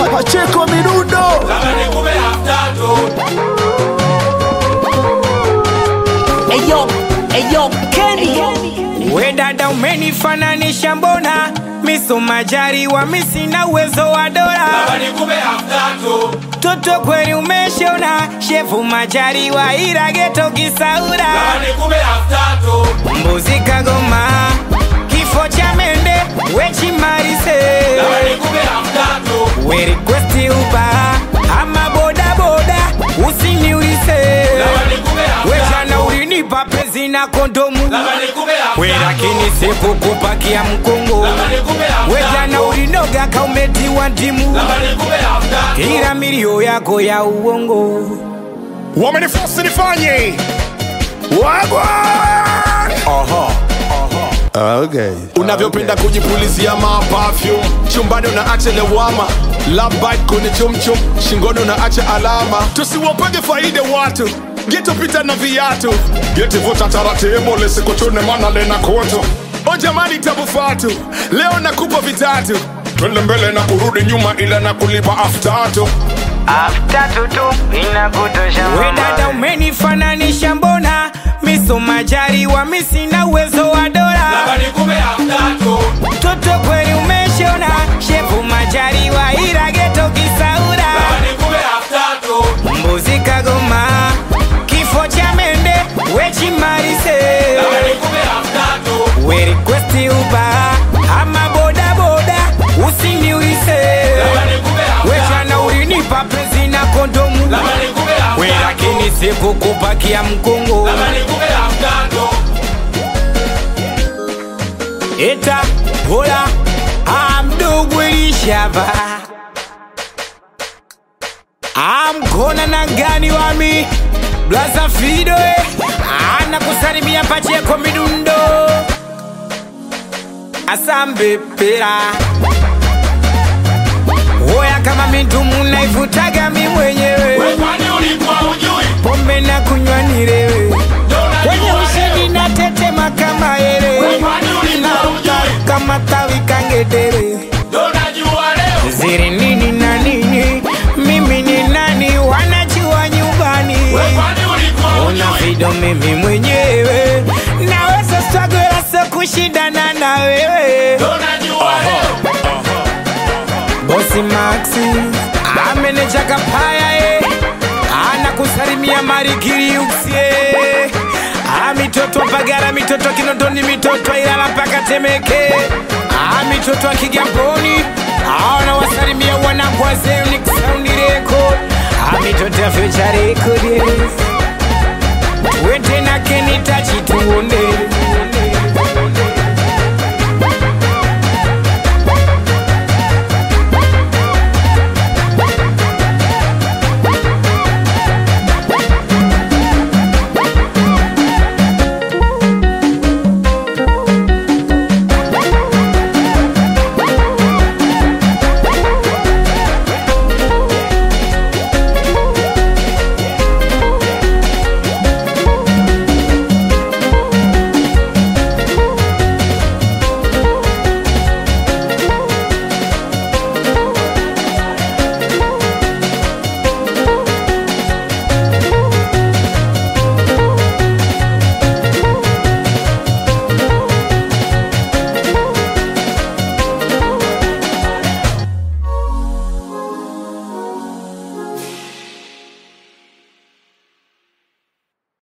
Pacheko Midundo Eyo, eyo, Kenny. We dada umenifananisha mbona miso majariwa misina uwezo wa dola toto kweli umeshona shefu majariwa ila geto kisaura mbuzi kagoma kifo cha mende wechimarise we requesti uba ama bodaboda usiniulize wejana ulinipa pezi na kondomu we lakini sikukupakia mkongo wejana ulinoga kaumetiwa ndimu ila milio yako ya uongo wamenifosi nifanye wagwa okay. unavyopenda kujipulizia mapafyum chumbani unaacha lewama labit kwenye chumchum shingoni unaacha alama tusiwapage faida watu getopita na viatu getivuta taratibu lisikuchune mana lena koto o jamani tabu fatu leo nakupa vitatu twende mbele na kurudi nyuma ila na kulipa aftatu we dada umenifananisha mbona miso majariwa misina uwezo wa dola toto kweli umeshona shefu majariwa ila geto kisaura mbuzi kagoma kifo cha mende wechimarise we requesti uba ama bodaboda usiniulize wechana ulinipa pezi na kondomu we lakini sikukupakia mkongo eta hola amdogo elishava amkona na gani wami blaza fido eh. ana kusalimia pacheko midundo asambepera oya kama mintumu naifutaga mi mwenyewe pombe na kunywa nirewe kwenye ushindi na tetema kama ere naruka kama tawi kangedere ziri nini na nini mimi ni nani wanajua nyumbani una vido mimi mwenyewe naweza struggle so kushindana na wewe bosi maxi ameneja kapaya e anakusalimia marikiriuksie amitoto pagara mitoto kinondoni mitoto ilala mpaka temeke amitoto akigamboni aanawasalimia wanakwazeniksaundireko amitoto ya future record wete na kenita